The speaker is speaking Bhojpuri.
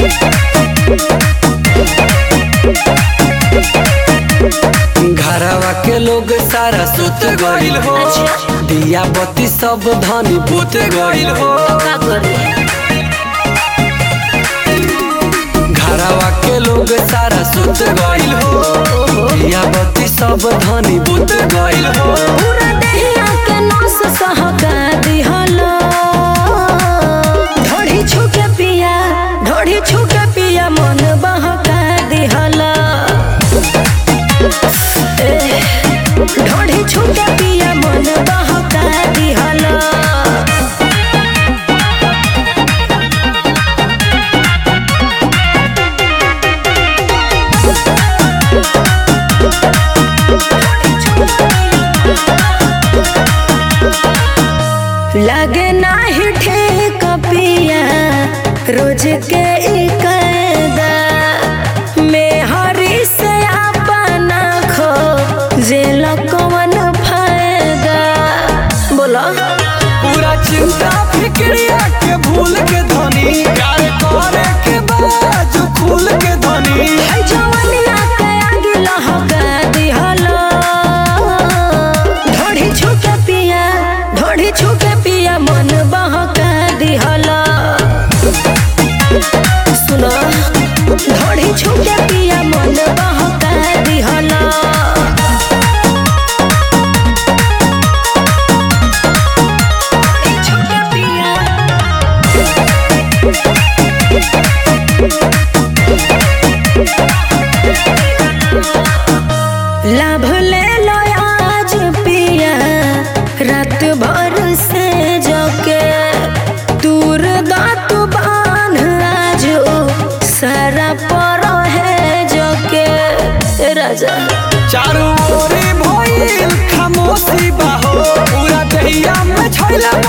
घरवा के लोग सारा सुत गइल हो दिया बत्ती सब धनी बुत गइल हो का करे घरवा के लोग सारा सुत गइल हो दिया बत्ती सब धनी बुत गइल हो पूरा देहिया के नस सहका दिहलो ढोढ़ी छुके पिया ढोढ़ी छुके पिया मन बहका दिहलो ए, ढोढ़ी छुके पिया मन बहका दिहलो लगे नाही ठीक पिया रोज के ई कायदा में हरी से अपना खो जे कवन फायदा बोलो पूरा चिंता फिक्रिया के भूल के धनी प्यार करे के बाजू खुल के धनी है जवनिया के आगे लहका दिहलो ढोढ़ी छुके पिया ढोढ़ी छुके पिया मन बहका दिहलो सुनो ढोढ़ी छुके पिया मन बहका दिहलो छुके पिया लाभ ले लो आज पिया रात भर से जोके दूर दात बांध आज सारा पर है जोके ए राजा चारों ओरी भइल खामोशी बाहो पूरा दहिया में छैला